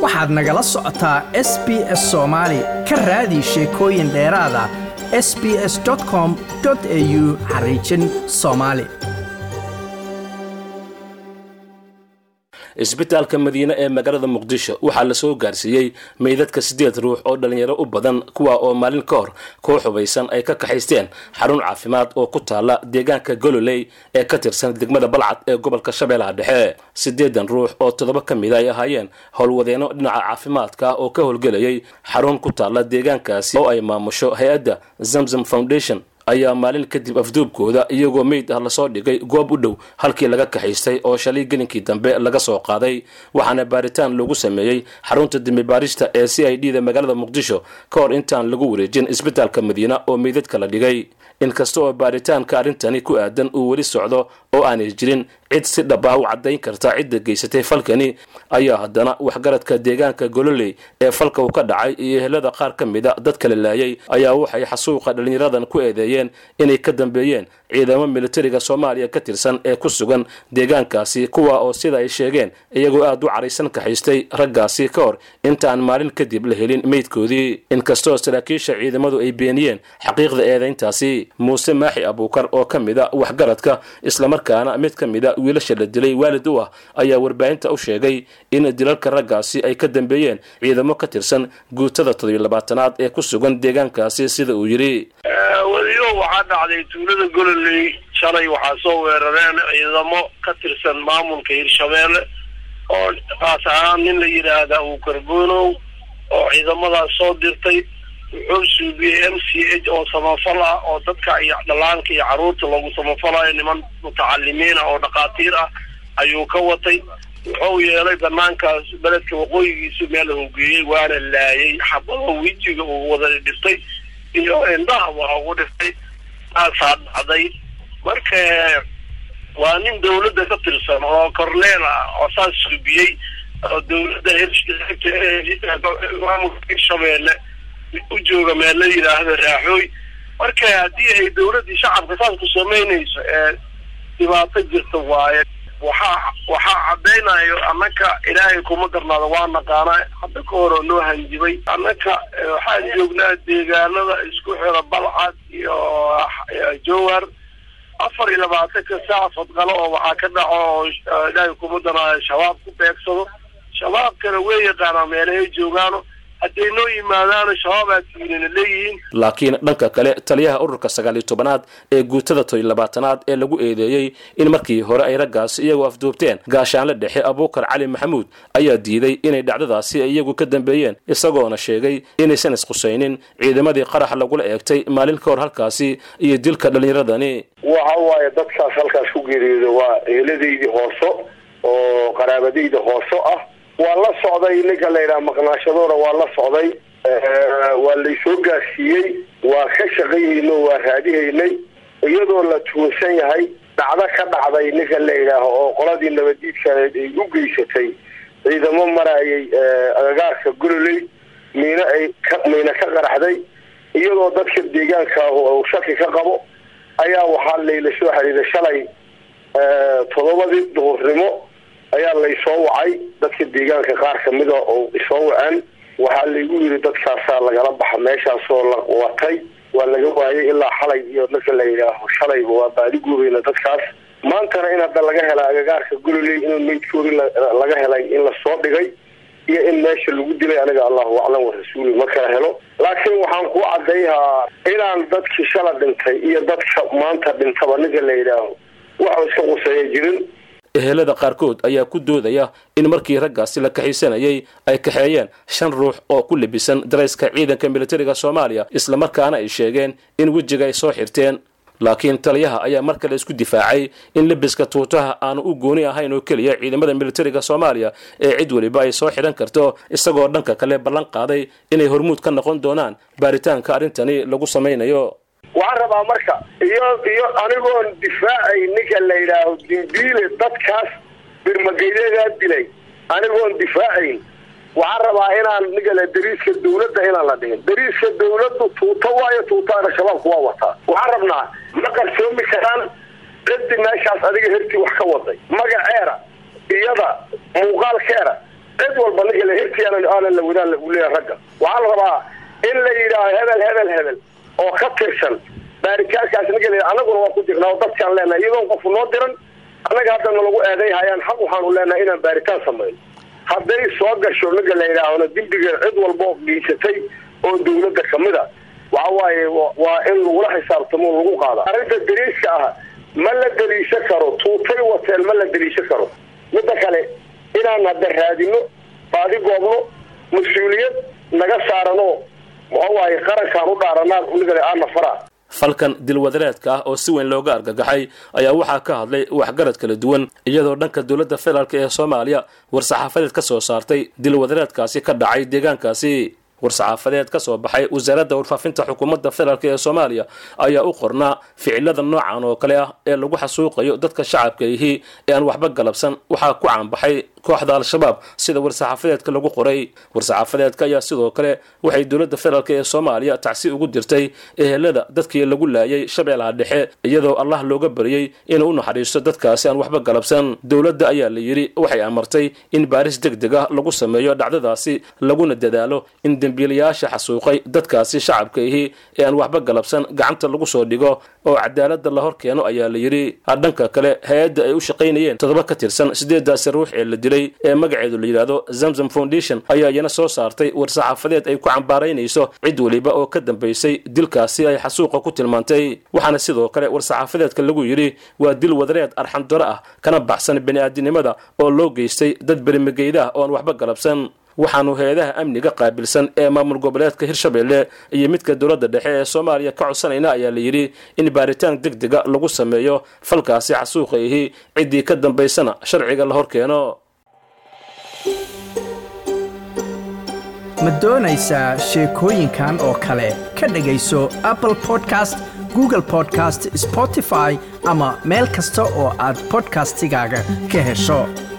waxaad nagala socotaa s b s soomaali ka raadi sheekooyin dheeraada s b s com au xariijin soomaali isbitaalka madiine ee magaalada muqdisho waxaa lasoo gaarsiiyey meydadka siddeed ruux oo dhallinyaro u badan kuwa oo maalin ka hor koo xubaysan ay ka kaxaysteen xarun caafimaad oo ku taala deegaanka gololey ee ka tirsan degmada balcad ee gobolka shabeellaha dhexe siddeedan ruux oo toddoba ka mid ay ahaayeen howlwadeenno dhinaca caafimaadka oo ka howlgelayay xarun ku taala deegaankaasi oo ay maamusho hay-adda zamzam foundation ayaa maalin kadib afduubkooda iyagoo meyd ah lasoo dhigay goob u dhow halkii laga kaxaystay oo shalay gelinkii dambe laga soo qaaday waxaana baaritaan lagu sameeyey xarunta dembi baarista ee c i d da magaalada muqdisho ka hor intaan lagu wareejin isbitaalka madiina oo meydadka la dhigay inkasta oo baaritaanka arrintani ku aadan uu weli socdo oo aanay jirin cid si dhab ah u caddayn karta cidda geysatay falkani ayaa haddana waxgaradka deegaanka gololey ee falka uu ka dhacay iyo ehelada qaar ka mida dad kala laayay ayaa waxay xasuuqa dhallinyaradan ku eedeeyeen inay ka dambeeyeen ciidamo militariga soomaaliya ka tirsan ee ku sugan deegaankaasi kuwa oo sida ay sheegeen iyagoo aad u caraysan kaxaystay raggaasi ka hor intaan maalin kadib la helin meydkoodii inkastoo saraakiisha ciidamadu ay beeniyeen xaqiiqda eedayntaasi muuse maaxi abuukar oo ka mida waxgaradka islamarkaana mid ka mida wiilasha la dilay waalid u ah ayaa warbaahinta u sheegay in dilalka raggaasi ay ka dambeeyeen ciidamo ka tirsan guutada toddobiyo labaatanaad ee ku sugan deegaankaasi sida uu yidhi wadiyo waxaa dhacday tuulada gololey shalay waxaa soo weerareen ciidamo ka tirsan maamulka hirshabeelle oo kaas ahaan nin la yidhaahda uu karboonow oo ciidamadaas soo dirtay wuxuu suubiyey m c h oo samafal ah oo dadka iyo dhallaanka iyo carruurta lagu samafalayo niman mutacalimiin ah oo dhakhaatiir ah ayuu ka watay wuxuu yeelay banaankaas beledka waqooyigiisu meel uu geeyey waana laayay xabado wejiga uu wada dhiftay iyo indhaha waa ugu dhiftay taasaa dhacday marka waa nin dawladda ka tirsan oo corneel ah oo saas suubiyey oo dawladda maamulka hirshabeelle u jooga meel la yidhaahdo raaxooy marka haddii ay dawladdii shacabka saas ku samaynayso ee dhibaato jirta waaye waxaa waxaa caddaynayo annaka ilaahay kuma darnaado waa naqaana hadda ka hor oo noo hanjibay annaka waxaan joognaa deegaanada isku xira balcad iyo jowhar afar iyo labaatanka saac fadqalo oo waxaa ka dhaco oo ilaahay kuma darnaayo shabaab ku beegsado shabaabkana way yaqaanaa meelahay joogaano hadday noo yimaadaano shabaab aadkiinana leeyihiin laakiin dhanka kale taliyaha ururka sagaal iyo tobanaad ee guutada todoiyo labaatanaad ee lagu eedeeyey in markii hore ay raggaasi iyagoo afduubteen gaashaanle dhexe abuukar cali maxamuud ayaa diiday inay dhacdadaasi iyagu ka dambeeyeen isagoona sheegay inaysan isqusaynin ciidamadii qarax lagula eegtay maalin ka hor halkaasi iyo dilka dhallinyaradani waxa waaye dadkaas halkaas ku geeriyooda waa eeladaydii hooso oo qaraabadayda hooso ah waa la socday ninka la yidhaha maqnaashadoona waa la socday waa laysoo gaarsiiyey waa ka shaqayhayno waa raadihaynay iyadoo la tuunsan yahay dhacdo ka dhacday ninka la yidhaaho oo qoladii nabadiidkaneed ay u geysatay ciidamo marayay agagaarka gololey miino ay ka miina ka qaraxday iyadoo dadka deegaanka uu shaki ka qabo ayaa waxaa layla soo xiriiray shalay toddobadii duhurnimo ayaa laysoo wacay dadka deegaanka qaar kamida oo isoo waceen waxaa laygu yidhi dadkaasaa lagala baxa meeshaasoo la watay waa laga waayay ilaa xalay iyo marka la yidhaaho shalayba waa baadiguubayna dadkaas maantana in hadda laga hela agagaarka gololey in meydkoori laga helay in lasoo dhigay iyo in meesha lagu dilay aniga allahu aclam wa rasuuli ma kala helo laakiin waxaan ku cadayhaa inaan dadkii shala dhintay iyo dadka maanta dhintaba ninka la yidhaaho waxa iska quseeya jirin ehelada qaarkood ayaa ku doodaya in markii raggaasi la kaxaysanayay ay kaxeeyeen shan ruux oo ku labisan darayska ciidanka militariga soomaaliya islamarkaana ay sheegeen in wejiga ay soo xirteen laakiin taliyaha ayaa mar kale isku difaacay in labiska tuutaha aanu u gooni ahayn oo keliya ciidamada militariga soomaaliya ee cid weliba ay soo xidhan karto isagoo dhanka kale ballan qaaday inay hormuud ka noqon doonaan baaritaanka arrintani lagu samaynayo waxaan rabaa marka iyo iyo anigoon difaacay ninka la yidhaaho dimbiile dadkaas birmageydadaa dilay anigoon difaacayn waxaan rabaa inaan nigale dariiska dawladda inaan la dhigin dariiska dawladdu tuuto waayo tuutaana shabaabku waa wataa waxaan rabnaa ma qarsoomi karaan cidi meeshaas adiga hertii wax ka waday magaceera iyada muuqaalkeera cid walba ninka la hirtii aanan aanan la wadaan uu leeyahay ragga waxaa la rabaa in la yidhaaho hebel hebel hebel oo ka tirsan baaritaankaas ninka la annaguna waa ku jirnaa oo dadkaan leenahay iyadoon qofu noo diran annaga hadda nalagu eeday hayaan xaq waxaanu leenahay inaan baaritaan samayno hadday soo gasho ninka la yidhaahona dembiga cid walba oo geysatay oo dawladda kamid a waxa waaye waa in lagula xisaabtamo o lagu qaada arrinta dariiska ah ma la daliisho karo tuutay wateen ma la daliisho karo midda kale inaan hadda raadino baadi goobno mas-uuliyad naga saarano waxa waaye qarankaan u dhaaranaan niga aana faraa falkan dilwadareedka ah oo si weyn looga argagaxay ayaa waxaa ka hadlay waxgarad kala duwan iyadoo dhanka dowladda federaalk ee soomaaliya war-saxaafadeed ka soo saartay dilwadareedkaasi ka dhacay deegaankaasi war-saxaafadeed ka soo baxay wasaaradda warfaafinta xukuumadda federaalk ee soomaaliya ayaa u qornaa ficilada noocan oo kale ah ee lagu xasuuqayo dadka shacabka ihi ee aan waxba galabsan waxaa ku caanbaxay kooxda al-shabaab sida war-saxaafadeedka lagu qoray war-saxaafadeedka ayaa sidoo kale waxay dowladda federaalk ee soomaaliya tacsi ugu dirtay ehelada dadkii lagu laayay shabeellaha dhexe iyadoo allah looga baryey inuu u naxariisto dadkaasi aan waxba galabsan dowladda ayaa la yidhi waxay amartay in baaris deg deg ah lagu sameeyo dhacdadaasi laguna dadaalo in dembiilayaasha xasuuqay dadkaasi shacabka ihi ee aan waxba galabsan gacanta lagu soo dhigo oo cadaaladda la hor keeno ayaa la yidhi dhanka kale hay-adda ay u shaqaynayeen toddoba ka tirsan sideedaasi ruux ee la dilay ee magaceedu la yidhaahdo zamzam foundation ayaa iyana soo saartay war-saxaafadeed ay ku cambaaraynayso cid weliba oo ka dambaysay dilkaasi ay xasuuqa ku tilmaantay waxaana sidoo kale war-saxaafadeedka lagu yidhi waa dil wadareed arxandaro ah kana baxsan bani-aadinimada oo loo geystay dad berimageyda ah oo aan waxba galabsan waxaanu hay-adaha amniga qaabilsan ee maamul goboleedka hirshabelle iyo midka dowladda dhexe ee soomaaliya ka codsanayna ayaa la yidhi in baaritaan deg dega lagu sameeyo falkaasi xasuuqa ihi ciddii ka dambaysana sharciga la hor keeno ma doonaysaa sheekooyinkan oo kale ka dhegayso apple podcast google podcast spotify ama meel kasta oo aad bodkastigaaga ka hesho